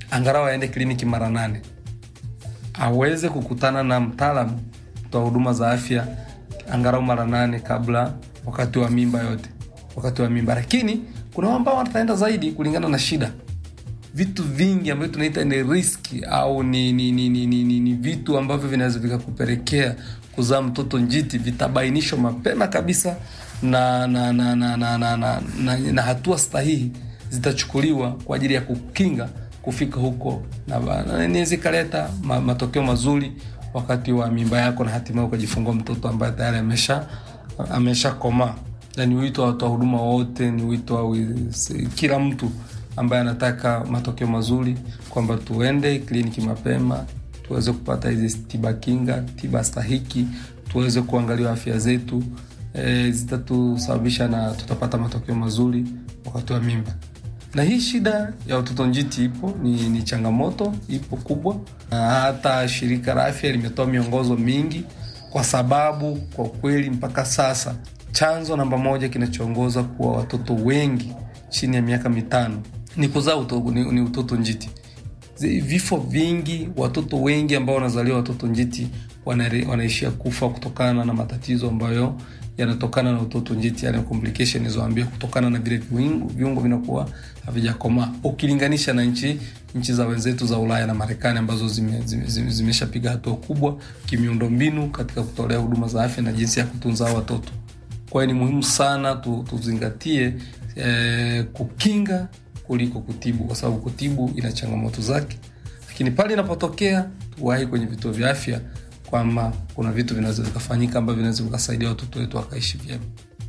angalau aende kliniki mara nane aweze kukutana na mtaalamu mtoa huduma za afya angalau mara nane kabla wakati wa mimba yote wakati wa mimba lakini kuna ambao wataenda zaidi kulingana na shida vitu vingi ambavyo tunaita ni riski au ni, ni, ni, ni, ni, ni, ni vitu ambavyo vinaweza vikakupelekea kuzaa mtoto njiti vitabainishwa mapema kabisa na na na na, na, na, na, na, na hatua sahihi zitachukuliwa kwa ajili ya kukinga kufika huko na ba- na inaweza ikaleta ma, matokeo mazuri wakati wa mimba yako na hatimaye ukajifungua mtoto ambaye tayari amesha ameshakomaa na ni wito wa watoa huduma wote ni wito wa wi- kila mtu ambaye anataka matokeo mazuri kwamba tuende kliniki mapema tuweze kupata hizi tiba kinga tiba stahiki tuweze kuangaliwa afya zetu e, zitatusababisha na tutapata matokeo mazuri wakati wa mimba na hii shida ya utoto njiti ipo ni, ni changamoto ipo kubwa na hata shirika la afya limetoa miongozo mingi kwa sababu kwa kweli mpaka sasa chanzo namba moja kinachoongoza kuwa watoto wengi chini ya miaka mitano ni kuzaa uto, ni, ni utoto njiti Zi- vifo vingi watoto wengi ambao wanazaliwa watoto njiti wanare- wanaishia kufa kutokana na matatizo ambayo yanatokana na utoto njiti yani complication izoambia kutokana na vile viungo, viungo vinakuwa havijakomaa ukilinganisha na nchi nchi za wenzetu za ulaya na marekani ambazo zimeshapiga zime, zime, zimeshapiga hatua kubwa kimiundombinu katika kutolea huduma za afya na jinsi ya kutunza hao watoto kwa hiyo ni muhimu sana tu, tuzingatie eh, kukinga kuliko kutibu kwa sababu kutibu ina changamoto zake lakini pale inapotokea tuwahi kwenye vituo vya afya kwamba kuna vitu vinaweza vikafanyika ambavyo vinaweza vikasaidia watoto wetu wakaishi vyema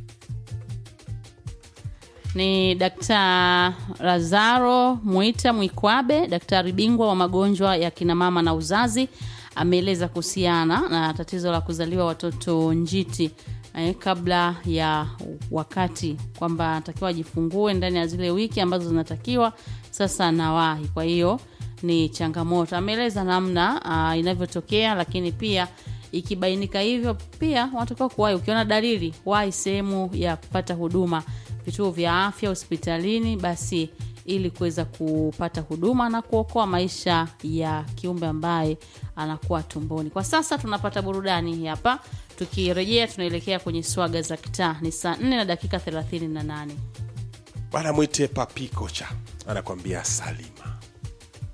ni Dkt. Lazaro Mwita Mwikwabe, daktari bingwa wa magonjwa ya kinamama na uzazi, ameeleza kuhusiana na tatizo la kuzaliwa watoto njiti eh, kabla ya wakati kwamba anatakiwa ajifungue ndani ya zile wiki ambazo zinatakiwa sasa nawahi kwa hiyo ni changamoto ameeleza namna uh, inavyotokea lakini pia ikibainika hivyo pia wanatakiwa kuwahi ukiona dalili wahi sehemu ya kupata huduma vituo vya afya hospitalini basi ili kuweza kupata huduma na kuokoa maisha ya kiumbe ambaye anakuwa tumboni kwa sasa tunapata burudani hapa tukirejea tunaelekea kwenye swaga za kitaa ni saa 4 na dakika 38 bwana mwite papi kocha anakwambia salima